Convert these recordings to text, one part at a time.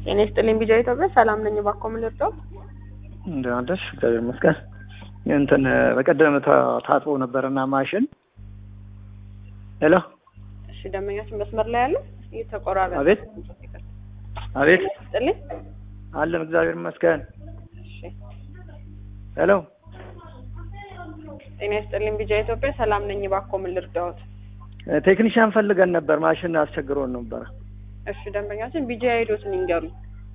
ጤና ይስጥልኝ ቢጃ ኢትዮጵያ ሰላም ነኝ። እባክዎ ምን ልርዳው? እንደምን አደርሽ? እግዚአብሔር ይመስገን። እንትን በቀደም ታ- ታጥቦ ነበርና ማሽን ሄሎ፣ እሺ ደንበኛችን መስመር ላይ ያለው እየተቆራረጠ አቤት አቤት፣ ጤና ይስጥልኝ። አለን እግዚአብሔር ይመስገን። እሺ ሄሎ፣ ጤና ይስጥልኝ ቢጃ ኢትዮጵያ ሰላም ነኝ። እባክዎ ምን ልርዳዎት? ቴክኒሽያን ፈልገን ነበር፣ ማሽን አስቸግሮን ነበረ። እሺ ደንበኛችን ቢጃ ሄዶትን ይንገሩኝ።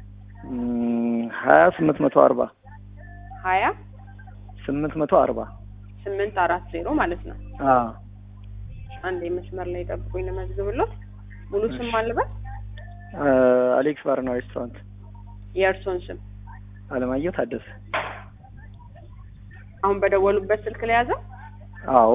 ሀያ ስምንት መቶ አርባ ሀያ ስምንት መቶ አርባ ስምንት አራት ዜሮ ማለት ነው። አንድ መስመር ላይ ጠብቁኝ ልመዝግብሎት። ሙሉ ስም አልበት አሌክስ ባርና ሬስቶራንት የእርሶን ስም አለማየሁ ታደሰ። አሁን በደወሉበት ስልክ ላይ ያዘ። አዎ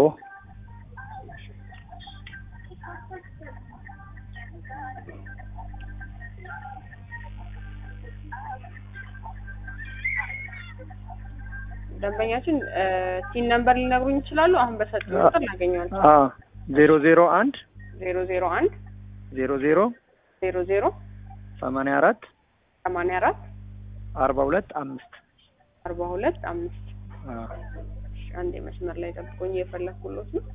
ደንበኛችን ቲን ነምበር ሊነግሩኝ ይችላሉ? አሁን በሰጡኝ ቁጥር እናገኘዋለን። ዜሮ ዜሮ አንድ ዜሮ ዜሮ አንድ ዜሮ ዜሮ ዜሮ ዜሮ ሰማንያ አራት ሰማንያ አራት አርባ ሁለት አምስት አርባ ሁለት አምስት እሺ፣ አንዴ መስመር ላይ ጠብቆኝ እየፈለግኩሎት ነው።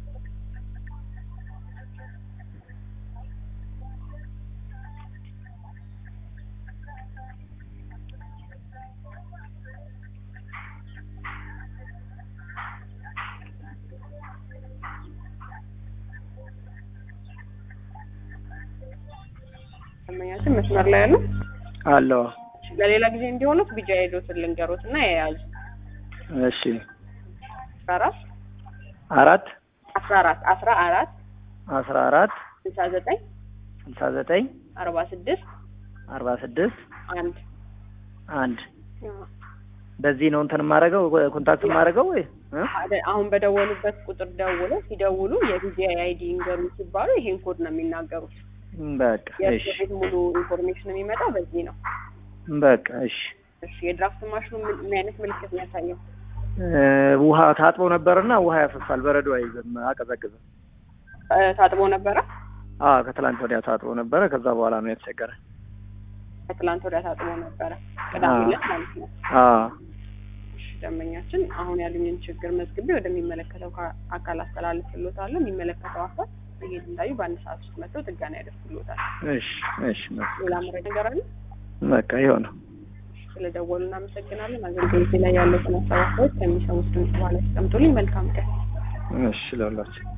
ደንበኛችን መስመር ላይ ያለው አለው። ለሌላ ጊዜ እንዲሆኑት ቢጃ ሄዶትን ልንገሮት እና የያዙ እሺ አስራ አራት አራት አስራ አራት አስራ አራት አስራ አራት ስልሳ ዘጠኝ ስልሳ ዘጠኝ አርባ ስድስት አርባ ስድስት አንድ አንድ በዚህ ነው እንትን የማደርገው ኮንታክት የማደርገው ወይ እ? አደ- አሁን በደወሉበት ቁጥር ደውለው ሲደውሉ የቢጂአይ አይዲ ይንገሩ ሲባሉ ይሄን ኮድ ነው የሚናገሩት። በቃ የእርሶ እሺ ቤት ሙሉ ኢንፎርሜሽን የሚመጣው በዚህ ነው። በቃ እሺ እሺ የድራፍት ማሽኑ ምን ምን አይነት ምልክት ነው ያሳየው? እ፣ ውሃ ታጥቦ ነበርና ውሃ ያፈሳል፣ በረዶ አይዝም፣ አቀዘቅዝም። እ፣ ታጥቦ ነበረ። አዎ ከትላንት ወዲያ ታጥቦ ነበረ። ከዛ በኋላ ነው የተቸገረ። ከትላንት ወዲያ ታጥቦ ነበረ፣ ቅዳሜ አዎ። ዕለት ማለት ነው። አዎ እሺ ደንበኛችን አሁን ያሉኝን ችግር መዝግቤ ወደሚመለከተው ካ- አካል አስተላልፍሎታለሁ። የሚመለከተው አካል ይሄን እንዳዩ በአንድ ሰዓት ውስጥ መጥተው ጥገና ያደርጉሎታል። እሺ እሺ በቃ ሌላ መረጃ ነገር አለ? በቃ ይኸው ነው። ስለደወሉ እናመሰግናለን። አገልግሎት ላይ ያለው ተነሳባቸው ከሚሰሙት ድምጽ በኋላ ያስቀምጡልኝ። መልካም ቀን። እሺ ለሁላችን